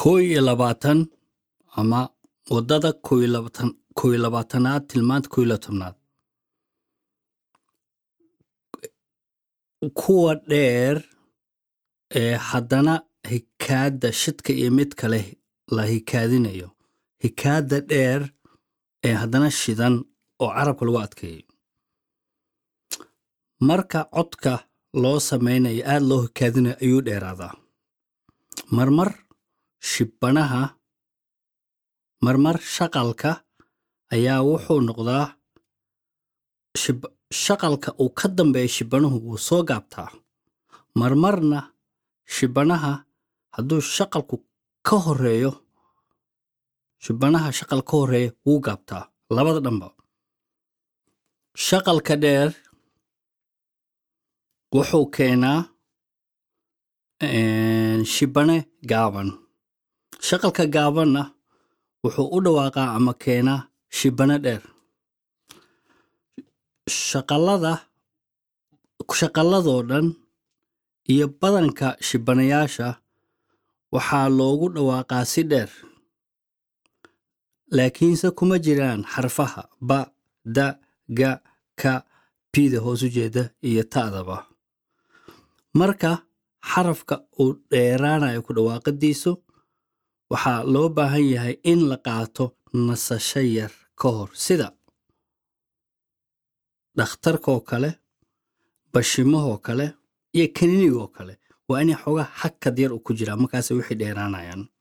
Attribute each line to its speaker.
Speaker 1: kow iyo labaatan ama waddada kow iyo labaatan kow iyo labaatanaad tilmaanta kow iyo labaatanaad kuwa dheer ee haddana hikaadda shidka iyo mid kale la hikaadinayo hikaadda dheer ee haddana shidan oo carabka lagu adkeeyo marka codka loo samaynayo aad loo hikaadinayo ayuu dheeraadaa marmar shibbanaha marmar shaqalka ayaa wuxuu noqdaa shib- shaqalka uu ka dambeeya shibbanuhu wuu soo gaabtaa marmarna shibbanaha hadduu shaqalku ka horeeyo shibbanaha shaqal ka horeeya wuu gaabtaa labada dhanba shaqalka dheer wuxuu keenaa een, shibbane gaaban shaqalka gaabanna wuxuu u dhawaaqaa ama keenaa shibbane dheer shaqalada shaqalladoo dhan iyo badanka shibbanayaasha waxaa loogu dhawaaqaa si dheer laakiinse kuma jiraan xarfaha ba da ga ka bida hoos u jeeda iyo ta'daba marka xarafka uu dheeraanayo ku dhawaaqadiisu waxaa loo baahan yahay in la qaato nasasho yar ka hor sida dhakhtarkaoo kale bashimahoo kale iyo kaniinigoo kale waa inay xoogaa hakad yar u ku jiraa markaas wixii dheeraanayaan